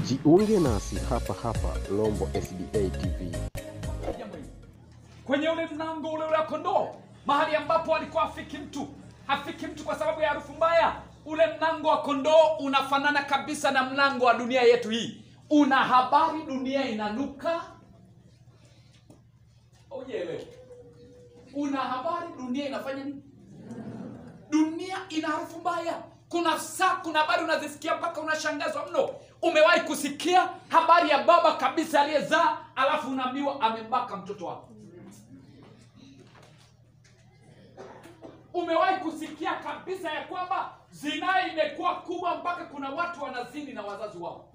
Jiunge nasi hapa hapa Lombo SDA TV. jambo hili kwenye ule mlango ule ule wa kondoo mahali ambapo alikuwa hafiki mtu hafiki mtu kwa sababu ya harufu mbaya ule mlango wa kondoo unafanana kabisa na mlango wa dunia yetu hii una habari dunia inanuka ujeelewe una habari dunia inafanya nini dunia ina harufu mbaya kuna saa kuna habari unazisikia mpaka unashangazwa mno umewahi kusikia habari ya baba kabisa aliyezaa alafu unaambiwa amembaka mtoto wako umewahi kusikia kabisa ya kwamba zinaa imekuwa kubwa mpaka kuna watu wanazini na wazazi wao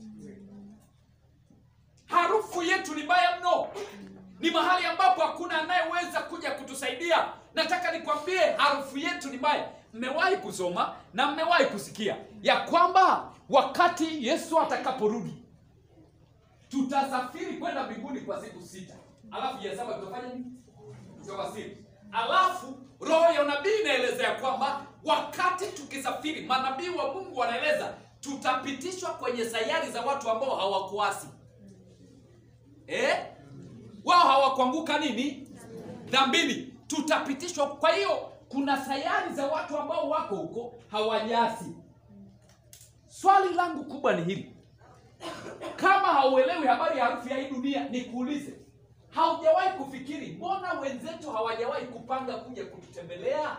harufu yetu ni mbaya mno ni mahali ambapo hakuna anayeweza kuja kutusaidia nataka nikwambie harufu yetu ni mbaya mmewahi kusoma na mmewahi kusikia ya kwamba wakati yesu atakaporudi tutasafiri kwenda mbinguni kwa siku sita alafu ya saba tutafanya nini tutawasili alafu roho ya unabii inaeleza ya kwamba wakati tukisafiri manabii wa mungu wanaeleza tutapitishwa kwenye sayari za watu ambao hawakuasi eh? wao hawakuanguka nini dhambini tutapitishwa kwa hiyo kuna sayari za watu ambao wako huko hawajasi swali langu kubwa ni hili kama hauelewi habari ya harufu ya hii dunia nikuulize haujawahi kufikiri mbona wenzetu hawajawahi kupanga kuja kututembelea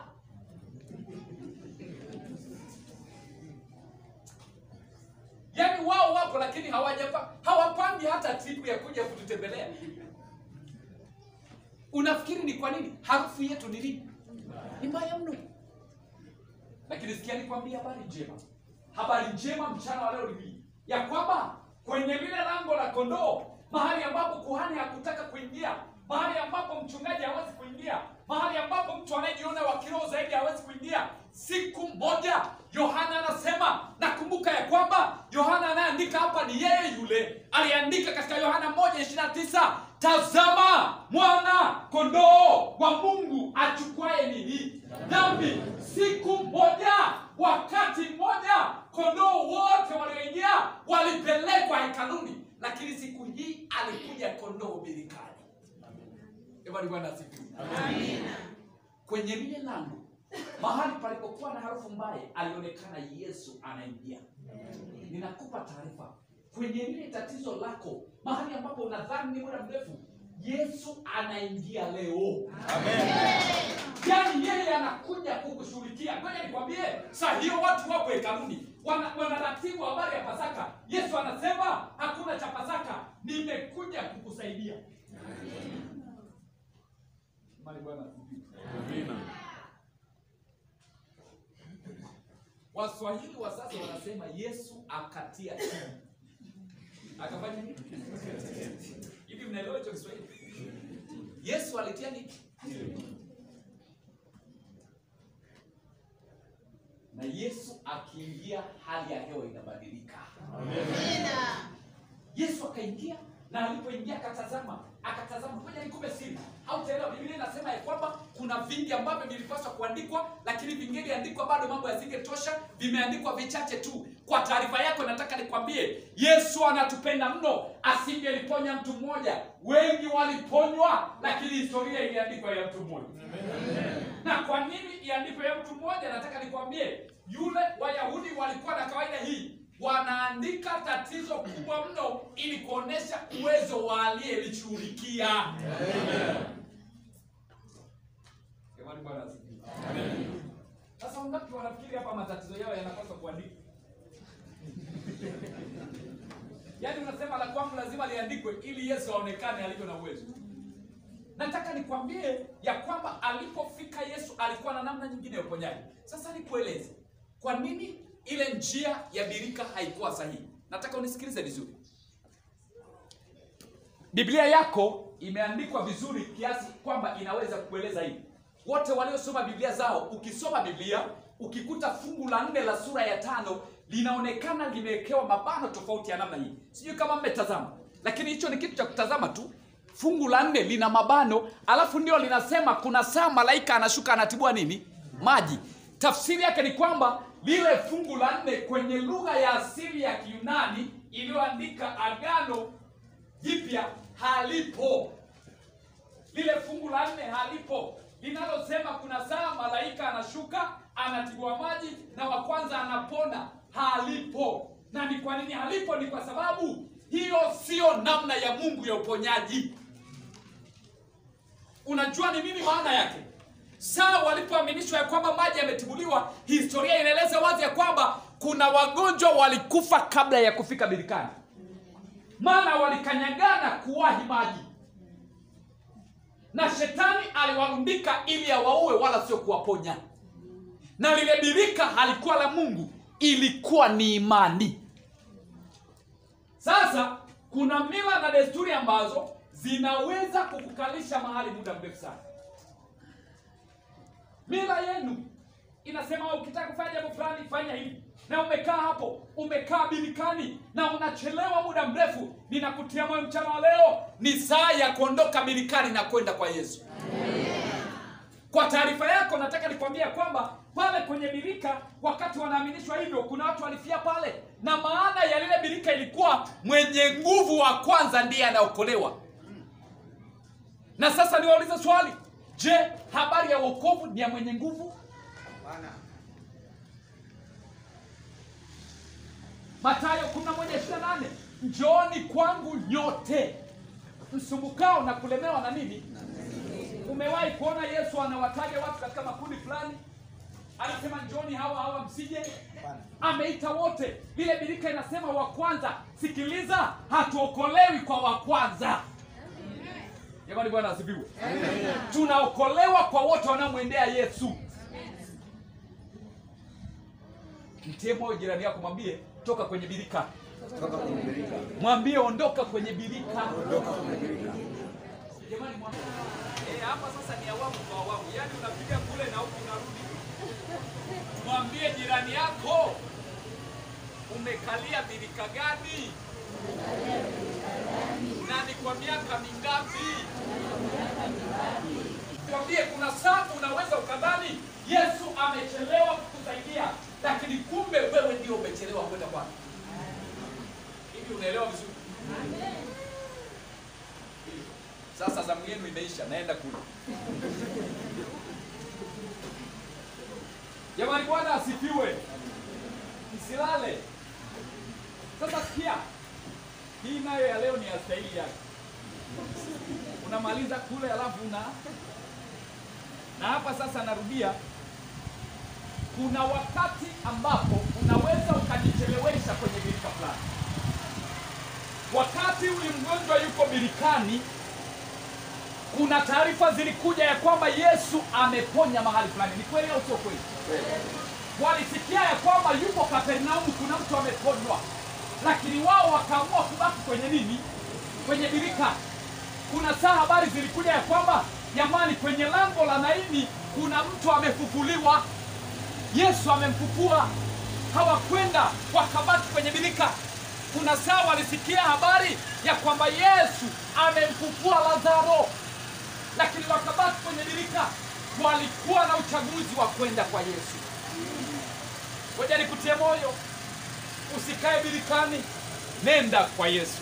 yaani wao wapo lakini hawajapa hawapangi hata tripu ya kuja kututembelea unafikiri ni kwa nini harufu yetu ni nini ni mbaya mno lakini sikia nikwambia habari njema habari njema mchana wa leo ni hii ya kwamba kwenye lile lango la kondoo mahali ambapo kuhani hakutaka kuingia mahali ambapo mchungaji hawezi kuingia mahali ambapo mtu anayejiona wa kiroho zaidi hawezi kuingia siku moja yohana anasema nakumbuka ya kwamba yohana anayeandika hapa ni yeye yule aliandika katika yohana moja ishirina tisa tazama mwana kondoo wa mungu achukuaye nini dhambi siku moja wakati mmoja kondoo wote walioingia walipelekwa hekaluni lakini siku hii alikuja kondoo birikani Jamani, bwana asifiwe kwenye lile lango mahali palipokuwa na harufu mbaya alionekana yesu anaingia ninakupa taarifa kwenye lile tatizo lako mahali ambapo unadhani ni muda mrefu yesu anaingia leo yaani yeye anakuja kukushughulikia ngoja nikwambie saa hiyo watu wapo hekaluni wana- wanaratibu habari ya pasaka yesu anasema hakuna cha pasaka nimekuja kukusaidia Mali Bwana asifiwe. waswahili wa sasa wanasema yesu akatia chini akafanya nini hivi mnaelewa hicho kiswahili yesu alitia nini na yesu akiingia hali ya hewa inabadilika yesu akaingia na alipoingia akatazama akatazama moja nikupe siri hautaelewa biblia inasema ya kwamba kuna vingi ambavyo vilipaswa kuandikwa lakini vingeliandikwa bado mambo yasingetosha vimeandikwa vichache tu kwa taarifa yako nataka nikwambie yesu anatupenda mno asingeliponya mtu mmoja wengi waliponywa lakini historia iliandikwa ya mtu mmoja na kwa nini iandikwe ya mtu mmoja nataka nikwambie yule wayahudi walikuwa na kawaida hii wanaandika tatizo kubwa mno ili kuonesha uwezo wa aliyelishughulikia Jamani, Bwana asifiwe. sasa wangapi wanafikiri hapa matatizo yao yanapaswa kuandikwa yaani unasema la kwangu lazima liandikwe ili yesu aonekane alivyo na uwezo nataka nikwambie ya kwamba alipofika yesu alikuwa na namna nyingine ya uponyaji sasa nikueleze kwa nini ile njia ya birika haikuwa sahihi nataka unisikilize vizuri biblia yako imeandikwa vizuri kiasi kwamba inaweza kueleza hivi wote waliosoma biblia zao ukisoma biblia ukikuta fungu la nne la sura ya tano linaonekana limewekewa mabano tofauti ya namna hii sijui kama mmetazama lakini hicho ni kitu cha kutazama tu fungu la nne lina mabano alafu ndio linasema kuna saa malaika anashuka anatibua nini maji tafsiri yake ni kwamba lile fungu la nne kwenye lugha ya asili ya kiunani iliyoandika agano jipya halipo lile fungu la nne halipo linalosema kuna saa malaika anashuka anatibua maji na wa kwanza anapona halipo na ni kwa nini halipo ni kwa sababu hiyo siyo namna ya mungu ya uponyaji unajua ni nini maana yake saa walipoaminishwa ya kwamba maji yametibuliwa historia inaeleza wazi ya kwamba kuna wagonjwa walikufa kabla ya kufika birikani maana walikanyagana kuwahi maji na shetani aliwarundika ili awaue wala sio kuwaponya na lile birika halikuwa la mungu ilikuwa ni imani sasa kuna mila na desturi ambazo zinaweza kukukalisha mahali muda mrefu sana mila yenu inasema ukitaka kufanya jambo fulani fanya hivi na umekaa hapo umekaa birikani na unachelewa muda mrefu ninakutia moyo mchana wa leo ni saa ya kuondoka birikani na kwenda kwa yesu kwa taarifa yako nataka nikwambia kwamba pale kwenye birika wakati wanaaminishwa hivyo kuna watu walifia pale na maana ya lile birika ilikuwa mwenye nguvu wa kwanza ndiye anaokolewa na sasa niwaulize swali je habari ya wokovu ni ya mwenye nguvu matayo 11:28 njooni kwangu nyote msumbukao na kulemewa na nini umewahi kuona yesu anawataja watu katika makundi fulani anasema njooni hawa hawa msije ameita wote lile birika inasema wa kwanza sikiliza hatuokolewi kwa wa kwanza jamani bwana asifiwe tunaokolewa kwa wote wanaomwendea yesu mtie moyo jirani yako mwambie toka kwenye birika mwambie ondoka kwenye birika jamani mwambie eh, hapa sasa ni awamu kwa awamu yaani unapiga kule na huku unarudi mwambie jirani yako umekalia birika gani na ni kwa miaka mingapi mwambie kuna saa unaweza ukadhani yesu amechelewa kukusaidia lakini kumbe wewe ndio umechelewa kwenda kwake hivi unaelewa vizuri sasa zamu yenu imeisha naenda kule jamani bwana asifiwe msilale sasa sikia hii nayo ya leo ni ya stahili yake unamaliza kule alafu una na hapa sasa narudia kuna wakati ambapo unaweza ukajichelewesha kwenye birika fulani wakati huyu mgonjwa yuko birikani kuna taarifa zilikuja ya kwamba yesu ameponya mahali fulani ni kweli au sio kweli walisikia ya kwamba yupo kapernaumu kuna mtu ameponywa lakini wao wakaamua kubaki kwenye nini kwenye birika kuna saa habari zilikuja ya kwamba jamani kwenye lango la naini kuna mtu amefufuliwa yesu amemfufua hawakwenda wakabaki kwenye birika kuna saa walisikia habari ya kwamba yesu amemfufua lazaro lakini wakabaki kwenye birika walikuwa na uchaguzi wa kwenda kwa yesu ngoja nikutie moyo usikae birikani nenda kwa yesu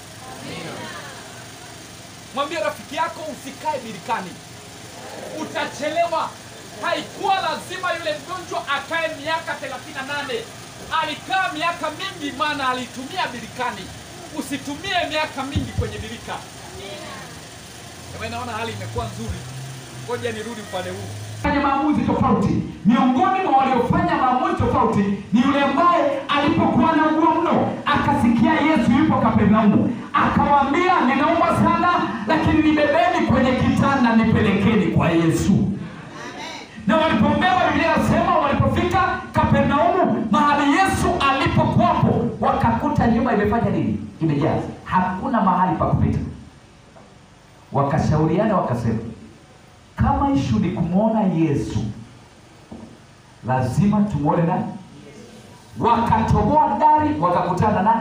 mwambie rafiki yako usikae birikani utachelewa haikuwa lazima yule mgonjwa akae miaka 38 alikaa miaka mingi maana alitumia birikani usitumie miaka mingi kwenye birika Jamani, naona hali imekuwa nzuri ngoja nirudi upande huu fanya maamuzi tofauti. Miongoni mwa waliofanya maamuzi tofauti ni yule ambaye alipokuwa na ugua mno akasikia Yesu yupo Kapernaumu, akawaambia ninaumwa sana, lakini nibebeni kwenye kitanda nipelekeni kwa Yesu. Na walipobeba, Biblia inasema walipofika Kapernaumu, mahali Yesu alipokuwapo, wakakuta nyumba imefanya nini? Imejaa, hakuna mahali pa kupita. Wakashauriana wakasema kama ishu ni kumwona Yesu, lazima tumwone nani? Wakatoboa dari wakakutana nani?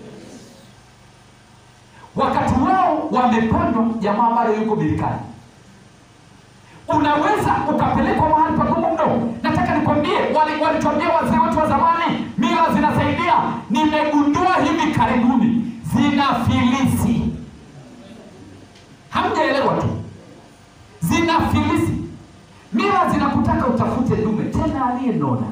Wakati wao wamepandwa, jamaa ambayo yuko birikani. Unaweza ukapelekwa mahali pagumu mno. Nataka nikwambie, wali- walituambia wazee wetu wa zamani, mila mila zinasaidia nimegundua hivi karibuni zina filisi hamjaelewa tu zina filisi mila zinakutaka utafute dume tena aliyenona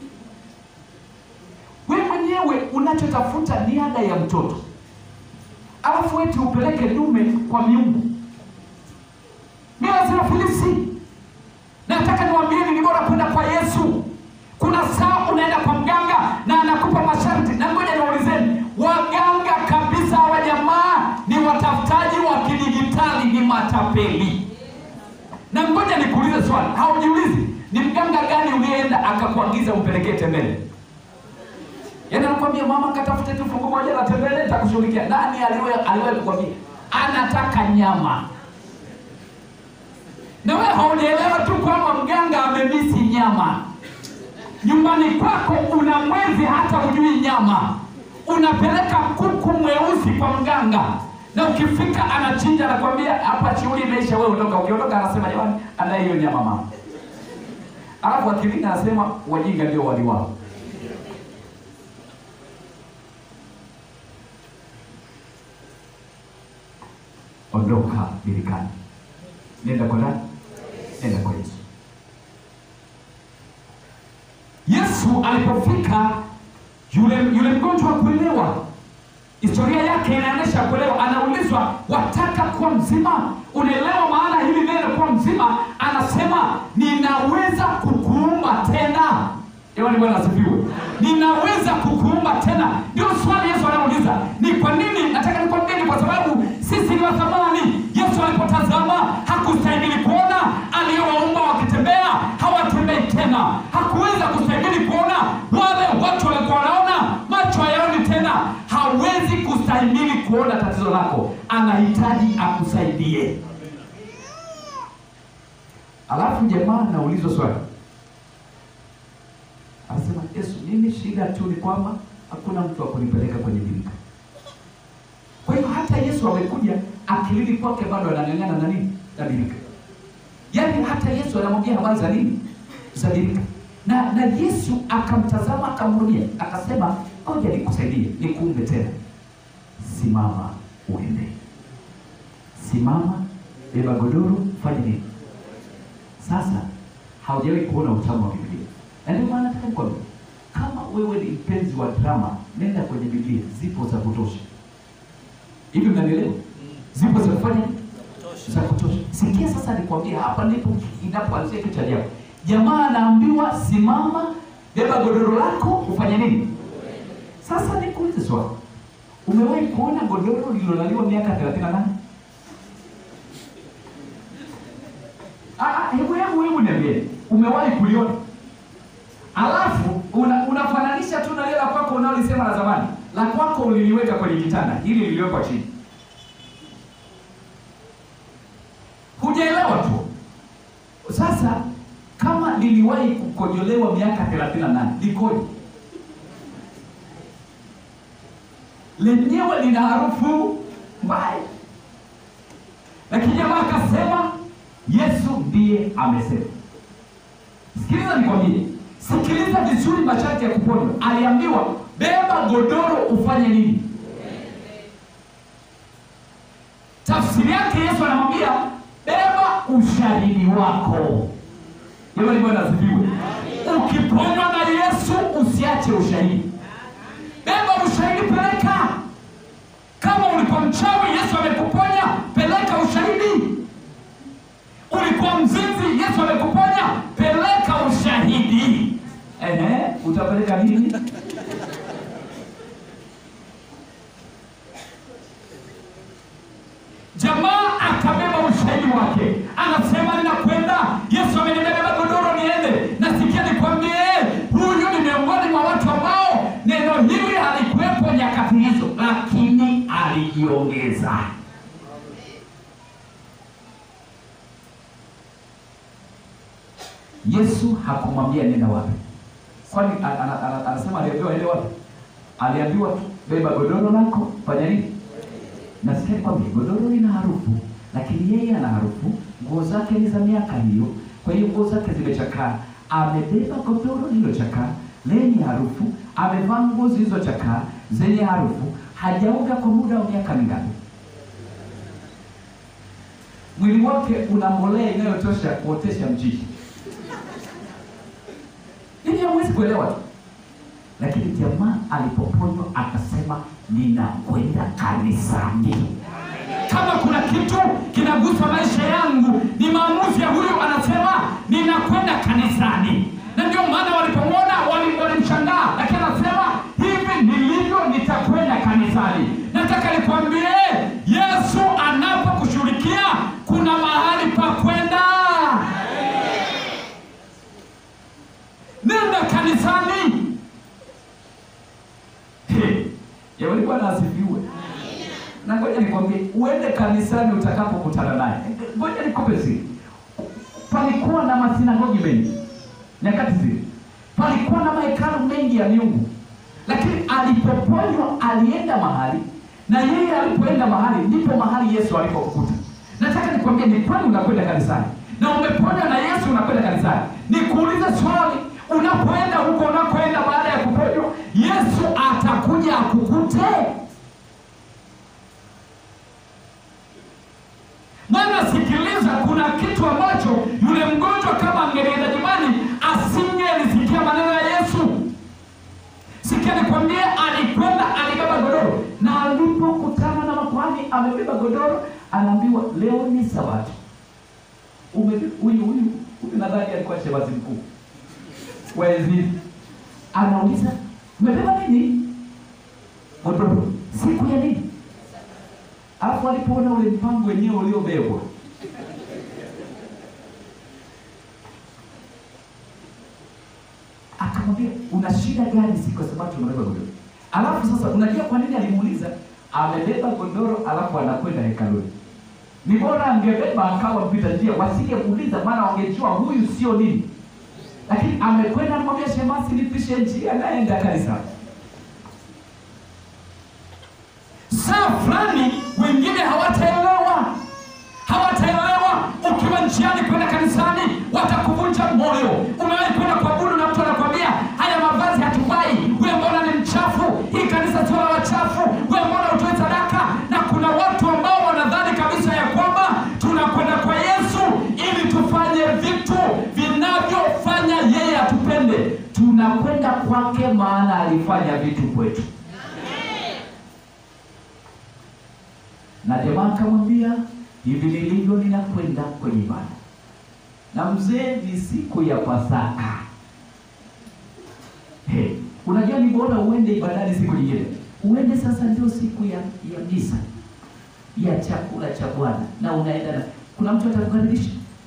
we mwenyewe unachotafuta ni ada ya mtoto alafu eti upeleke dume kwa miungu mila zina filisi na nataka niwaambieni ni bora kwenda kwa yesu kuna saa unaenda kwa mganga na anakupa masharti na ngoja niwaulizeni waganga kabisa hawa jamaa ni watafutaji wa kidigitali ni matapeli na ngoja nikuulize swali haujiulizi ni mganga gani uliyeenda akakuagiza umpelekee tembele yaani anakwambia mama katafute tu fungu moja la tembele nitakushughulikia nani aliwe- aliwahi kukwambia anataka nyama na wewe haujaelewa tu kwamba mganga amemisi nyama nyumbani kwako una mwezi hata hujui nyama unapeleka kuku mweusi kwa mganga na ukifika anachinja anakwambia hapa shughuli imeisha wewe ondoka ukiondoka anasema jamani ana hiyo nyama mama alafu akilini anasema wajinga ndio waliwao ondoka birikani nenda kwa nani nenda kwa yesu yesu alipofika yule yule mgonjwa wa kuelewa historia yake inaonyesha kuelewa anaulizwa wataka kuwa mzima unaelewa maana hili neno kuwa mzima anasema ninaweza kukuumba tena Jamani, bwana asifiwe ninaweza kukuumba tena ndio swali yesu anauliza ni kwa nini nataka nikwambieni kwa sababu sisi ni wa thamani yesu alipotazama hakustahimili kuona aliyowaumba wakitembea hawatembei tena hakuweza kustahimili kuona wale watu walikuwa wanaona macho hayaoni tena hawezi kustahimili kuona tatizo lako anahitaji akusaidie alafu jamaa anaulizwa swali anasema yesu mimi shida tu ni kwamba hakuna mtu wa kunipeleka kwenye birika kwa hiyo hata yesu amekuja akilini kwake bado anang'ang'ana na nini na birika yaani hata yesu anamwambia habari za nini za birika na na yesu akamtazama akamhurumia akasema ngoja nikusaidie nikuumbe tena simama uende simama beba godoro fanye nini sasa haujawahi kuona utamu wa biblia na ndio maana nataka nikwambia kama wewe ni mpenzi wa drama nenda kwenye biblia zipo za kutosha hivi mnanielewa zipo za kufanya nini? za kutosha sikia sasa nikwambia hapa ndipo inapoanzia kitu cha ajabu jamaa anaambiwa simama beba godoro lako ufanye nini sasa nikuulize swali umewahi kuona godoro lililolaliwa miaka 38 Ah, ah, hebu hebu hebu niambie umewahi kuliona alafu una, unafananisha tu na lile la kwako unaolisema la zamani la kwako uliliweka kwenye kitanda hili liliwekwa chini hujaelewa tu sasa kama liliwahi kukojolewa miaka 38 likoje lenyewe lina harufu mbaya lakini jamaa akasema yesu ndiye amesema sikiliza nikwambie sikiliza vizuri masharti ya kuponywa aliambiwa beba godoro ufanye nini tafsiri yake yesu anamwambia beba ushahidi wako jamani bwana asifiwe ukiponywa na yesu usiache ushahidi beba ushahidi peleka kama ulikuwa mchawi yesu amekuponya peleka ushahidi ulikuwa mzinzi yesu amekuponya peleka ushahidi Ehe, utapeleka nini jamaa akabeba ushahidi wake anasema ninakwenda yesu amenibeba godoro niende nasikia nikwambie huyu ni miongoni mwa watu ambao neno hili halikuwepo nyakati hizo lakini alijiongeza yesu hakumwambia nenda wapi kwani ana- ana- ana- anasema aliambiwa ende wapi aliambiwa tu beba godoro lako fanya nini nasikia kwambia godoro lina harufu lakini yeye ana harufu nguo zake ni za miaka hiyo kwa hiyo nguo zake zimechakaa amebeba godoro lililochakaa lenye harufu, amevaa nguo zilizochakaa zenye harufu, hajaoga kwa muda wa miaka mingapi? Mwili wake una mbolea inayotosha kuotesha mchicha. Hivi hamwezi kuelewa tu, lakini jamaa alipoponywa akasema, ninakwenda kanisani. Kama kuna kitu kinagusa maisha yangu ni maamuzi ya huyu, anasema ninakwenda kanisani, na ndio maana walipomwona wali- walimshangaa, lakini anasema hivi nilivyo nitakwenda kanisani. Nataka nikwambie, Yesu anapokushughulikia kuna mahali pa kwenda. Nenda kanisani. He, Jamani, Bwana asifiwe. Na ngoja nikwambie, uende kanisani utakapokutana naye. Ngoja nikupe siri. Palikuwa na masinagogi mengi nyakati zile, palikuwa na mahekalu mengi ya miungu, lakini alipoponywa alienda mahali, na yeye alipoenda mahali ndipo mahali Yesu alipokukuta. Nataka nikwambie, ni kweli unakwenda kanisani na umeponywa na Yesu, unakwenda kanisani. Nikuulize swali, unapoenda huko unakoenda baada ya kuponywa, Yesu atakuja akukute? Maana sikiliza, kuna kitu ambacho yule mgonjwa kama angelienda nyumbani asingelisikia maneno ya Yesu. Sikia nikwambie, alikwenda alibeba godoro, na alipokutana na makuhani amebeba godoro, anaambiwa leo ni Sabato. Umebe- Huyu huyu huyu nadhani alikuwa shemasi mkuu wa enzi hizi. Anauliza, umebeba nini? Godoro, siku ya nini? Alafu alipoona ule mpango wenyewe uliobebwa, akamwambia una shida gani? Si kwa sababu unabeba godoro. Alafu sasa, unajua kwa nini alimuuliza? Amebeba godoro alafu anakwenda hekaluni. Ni bora angebeba akawa mpita njia, wasingemuuliza, maana wangejua huyu sio nini. Lakini amekwenda anamwambia shemasi, nipishe njia, naenda kanisani. saa fulani wengine hawataelewa hawataelewa ukiwa njiani kwenda kanisani watakuvunja moyo umewahi kwenda kuabudu na mtu anakwambia haya mavazi hatuvai we mbona ni mchafu hii kanisa sio la wachafu we mbona utoe sadaka na kuna watu ambao wanadhani kabisa ya kwamba tunakwenda kwa yesu ili tufanye vitu vinavyofanya yeye atupende tunakwenda kwake maana alifanya vitu kwetu na jamaa akamwambia hivi nilivyo ninakwenda kwenye ibada na mzee ni siku ya pasaka hey, unajua ni bora uende ibadani siku nyingine uende sasa ndio siku ya ya misa ya chakula cha bwana na unaenda na kuna mtu atakukaribisha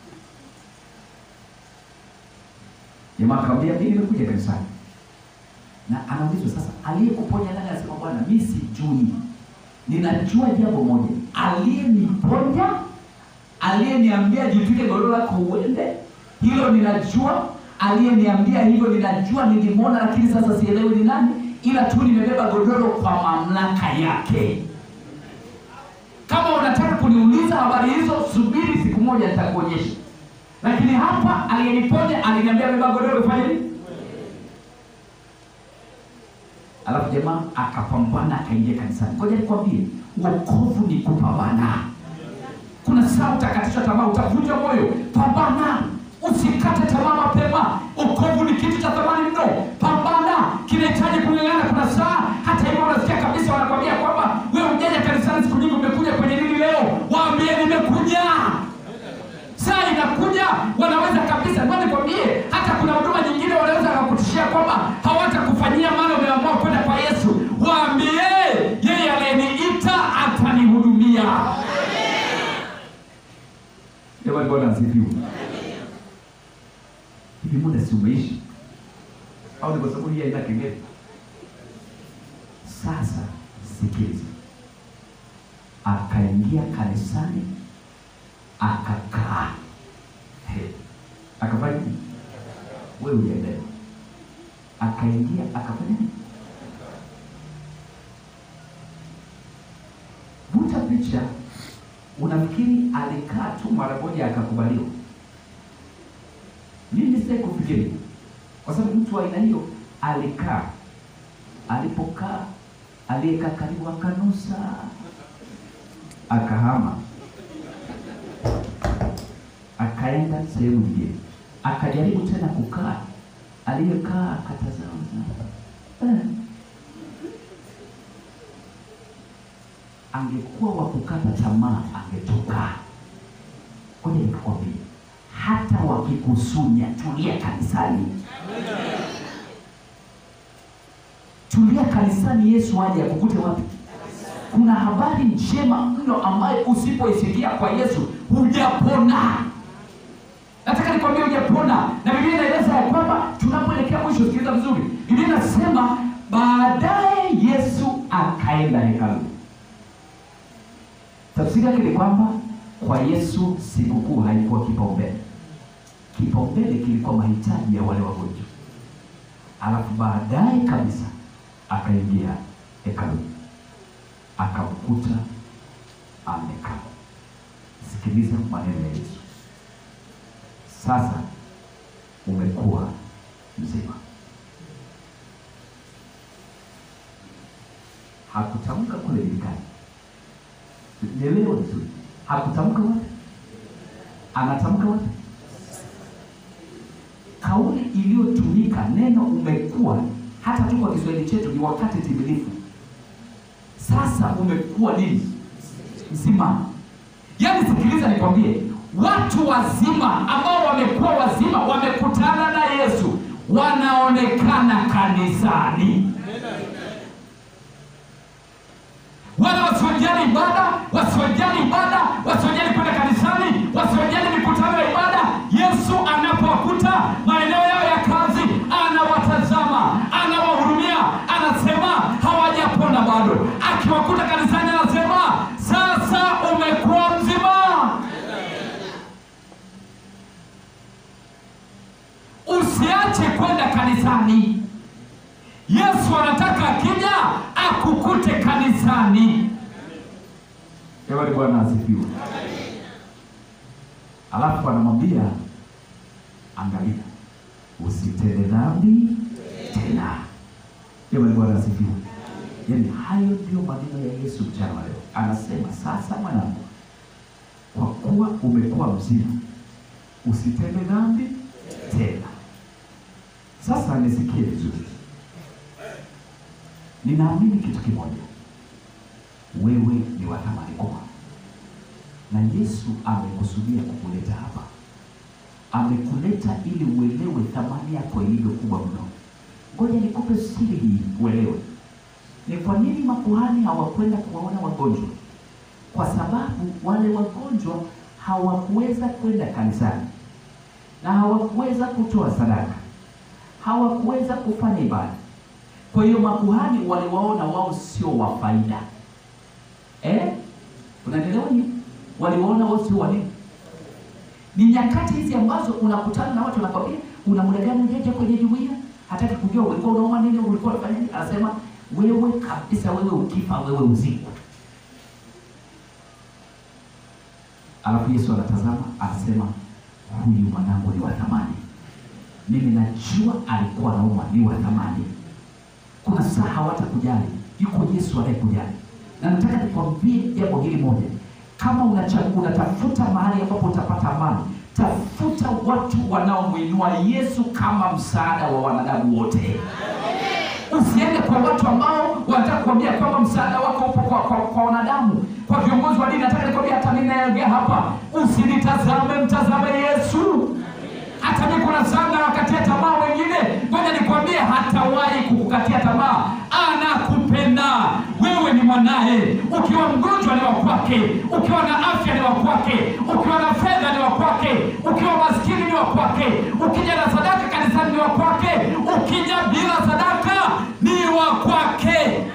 jamaa akamwambia mimi nimekuja kanisani na anaulizwa sasa aliyekuponya nani anasema bwana mi sijui ninajua jambo moja, aliyeniponya, aliyeniambia jitwike godoro lako uende, hilo ninajua. Aliyeniambia hivyo ninajua, nilimwona, lakini sasa sielewi ni nani, ila tu nimebeba godoro kwa mamlaka yake. Kama unataka kuniuliza habari hizo, subiri siku moja, nitakuonyesha. Lakini hapa aliyeniponya aliniambia beba godoro, fanye nini? Alafu jamaa akapambana akaingia kanisani. Ngoja nikwambie, wokovu ni kupambana. Kuna saa utakatishwa tamaa, utavunjwa moyo. Pambana, usikate tamaa mapema. Wokovu ni kitu cha thamani mno. Pambana, kinahitaji kung'ang'ana. Kuna saa hata hivyo unasikia kabisa wanakwambia kwamba wewe hujaja kanisani siku nyingi, umekuja kwenye nini leo? Waambie nimekuja saa inakuja wanaweza kabisa ngoja nikwambie hata kuna huduma nyingine wanaweza wakakutishia kwamba hawatakufanyia maana umeamua kwenda kwa yesu waambie yeye aliyeniita atanihudumia jamani bwana asifiwe hivi muda si umeishi au ni kwa sababu hii haina kengele sasa sikiliza akaingia kanisani akakaa He, akafanya nini? Wewe ujaelewa. Akaingia akafanya nini? Vuta picha, unafikiri alikaa tu mara moja akakubaliwa? Mimi sitaki kufikiri, kwa sababu mtu wa aina hiyo alikaa. Alipokaa, aliyekaa karibu akanusa, akahama, akaenda sehemu nyingine, akajaribu tena kukaa. Aliyekaa akatazama, eh, angekuwa wa kukata tamaa angetoka. Ngoja nikakwambia, hata wakikusunya, tulia kanisani, tulia kanisani. Yesu aje akukute wapi? Kuna habari njema mno ambayo usipoisikia kwa Yesu hujapona. Nataka nikwambie hujapona, na Biblia inaeleza ya kwamba tunapoelekea mwisho, sikiliza vizuri, Biblia inasema baadaye Yesu akaenda hekaluni. Tafsiri yake ni kwamba kwa Yesu sikukuu haikuwa kipaumbele. Kipaumbele kilikuwa mahitaji ya wale wagonjwa, alafu baadaye kabisa akaingia hekaluni akamkuta amekaa. Sikiliza maneno ya Yesu, sasa umekuwa mzima. Hakutamka kule Biblia Nielewe vizuri, hakutamka wapi, anatamka wapi? Kauli iliyotumika neno umekuwa, hata tu kwa Kiswahili chetu ni wakati timilifu. Sasa umekuwa nini? Mzima. Yaani, sikiliza nikwambie, watu wazima ambao wamekuwa wazima wamekutana na Yesu, wanaonekana kanisani wala wasiojali ibada, wasiojali ibada, wasiojali kwenda kanisani, wasiojali mikutano ya ibada. Yesu anapowakuta maeneo yao ya kazi, anawatazama, anawahurumia, anasema hawajapona bado. Akiwakuta kanisani, anasema sasa umekuwa mzima. Usiache kwenda kanisani. Yesu anataka akija akukute kanisani. Ewe Bwana asifiwe. Alafu anamwambia angalia, usitende dhambi tena. Ewe Bwana asifiwe. Yaani hayo ndio maneno ya Yesu mchana wa leo. Anasema sasa, mwanangu, kwa kuwa umekuwa mzima, usitende dhambi tena. Sasa nisikie vizuri. Ninaamini kitu kimoja, wewe ni wa thamani kubwa, na Yesu amekusudia kukuleta hapa. Amekuleta ili uelewe thamani yako ilivyo kubwa mno. Ngoja nikupe siri hii uelewe. Ni kwa nini makuhani hawakwenda kuwaona wagonjwa? Kwa sababu wale wagonjwa hawakuweza kwenda kanisani na hawakuweza kutoa sadaka, hawakuweza kufanya ibada. Kwa hiyo makuhani waliwaona wao sio wa faida eh? Unanielewa nini? Waliwaona wao sio wa nini? Ni nyakati hizi ambazo unakutana na watu wanakwambia, una muda gani hujaja kwenye jumuiya? Hataki kujua ulikuwa unaoma nini, ulikuwa unafanya nini. Anasema wewe kabisa, wewe ukifa, wewe uzikwe. Alafu Yesu anatazama, anasema huyu mwanangu ni wa thamani, mimi najua alikuwa anauma, ni wa thamani kuna saa hawatakujali, yuko Yesu anayekujali. Na nataka nikwambie jambo hili moja, kama unacha- unatafuta mahali ambapo utapata amani, tafuta watu wanaomwinua Yesu kama msaada wa wanadamu wote. Usiende kwa watu ambao wanataka kuambia kwamba msaada wako upo kwa, kwa, kwa wanadamu, kwa viongozi wa dini. Nataka nikwambia, hata mimi nayeongea hapa, usinitazame, mtazame Yesu. Hata mimi kuna saa nawakatia tamaa wengine, ngoja nikwambie, hatawahi kukukatia tamaa. Anakupenda wewe, ni mwanaye. Ukiwa mgonjwa ni wa kwake, ukiwa na afya ni wa kwake, ukiwa na fedha ni wa kwake, ukiwa maskini ni wa kwake, ukija na sadaka kanisani ni wa kwake, ukija bila sadaka ni wa kwake.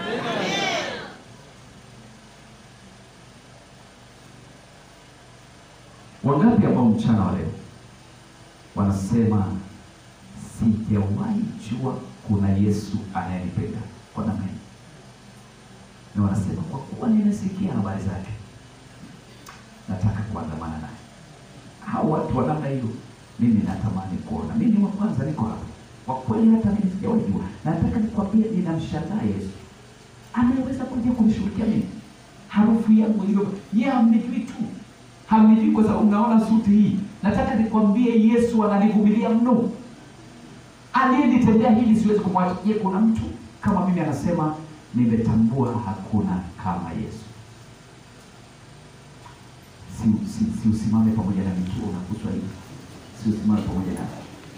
Wangapi ambao mchana wa leo wanasema sijawahi jua kuna Yesu anayenipenda kwa namna hii, na wanasema kwa kuwa nimesikia habari zake, nataka kuandamana naye. Hao watu wa namna hiyo, mimi natamani kuona. Mimi wa kwanza niko hapa, kwa kweli hata mimi sijawajua na nataka nikwambie ninamshangaa yesu ameweza kuja kunishughulikia mimi harufu yangu hiyo ye hamnijui tu hamnijui kwa sababu unaona suti hii nataka nikwambie yesu ananivumilia mno aliyenitendea hili siwezi kumwacha je kuna mtu kama mimi anasema nimetambua hakuna kama yesu si, si, si usimame pamoja na nikiwa unaguswa hivi si usimame pamoja na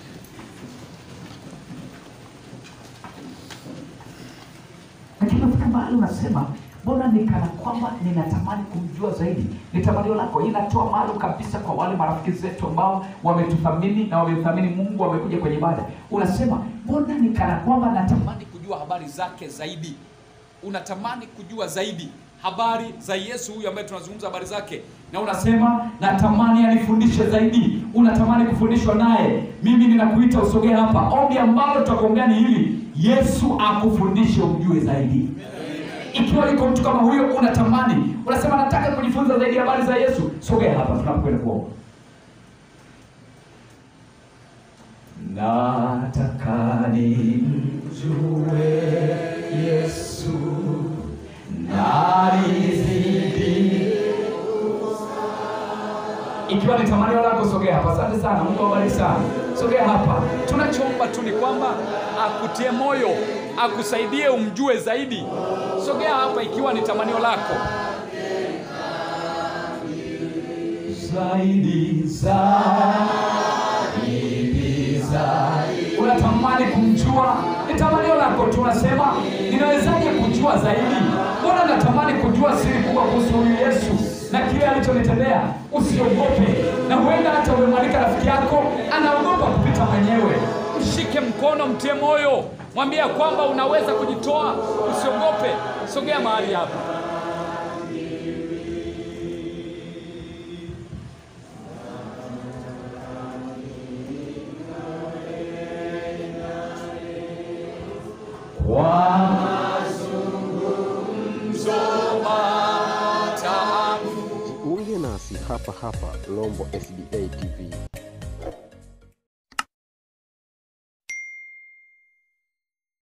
lakini nafika mahali unasema mbona nikana kwamba ninatamani kumjua zaidi ni tamanio lako inatoa maalum kabisa kwa wale marafiki zetu ambao wametuthamini na wamethamini mungu wamekuja kwenye ibada unasema mbona nikana kwamba natamani unatamani kujua habari zake zaidi unatamani kujua zaidi habari za yesu huyu ambaye tunazungumza habari zake na unasema natamani anifundishe zaidi unatamani kufundishwa naye mimi ninakuita usogee hapa ombi ambalo tutakuombea ni hili yesu akufundishe umjue zaidi ikiwa liko mtu kama huyo unatamani unasema nataka kujifunza zaidi habari za yesu sogea hapa tunapokwenda kuomba nataka nimjue yesu nalizidi ikiwa ni tamanio lako sogea hapa asante sana mungu awabariki sana sogea hapa tunachoomba tu ni kwamba akutie moyo akusaidie umjue zaidi sogea hapa ikiwa ni tamanio lako zaidi zaidi zaidi unatamani kumjua ni tamanio lako tu unasema ninawezaje kujua zaidi mbona natamani kujua siri kubwa kuhusu huyu yesu na kile alichonitendea usiogope na huenda hata umemwalika rafiki yako anaogopa kupita mwenyewe mshike mkono mtie moyo mwambie ya kwamba unaweza kujitoa usiogope sogea mahali hapa kwa Jiunge nasi hapa hapa Lombo SDA TV.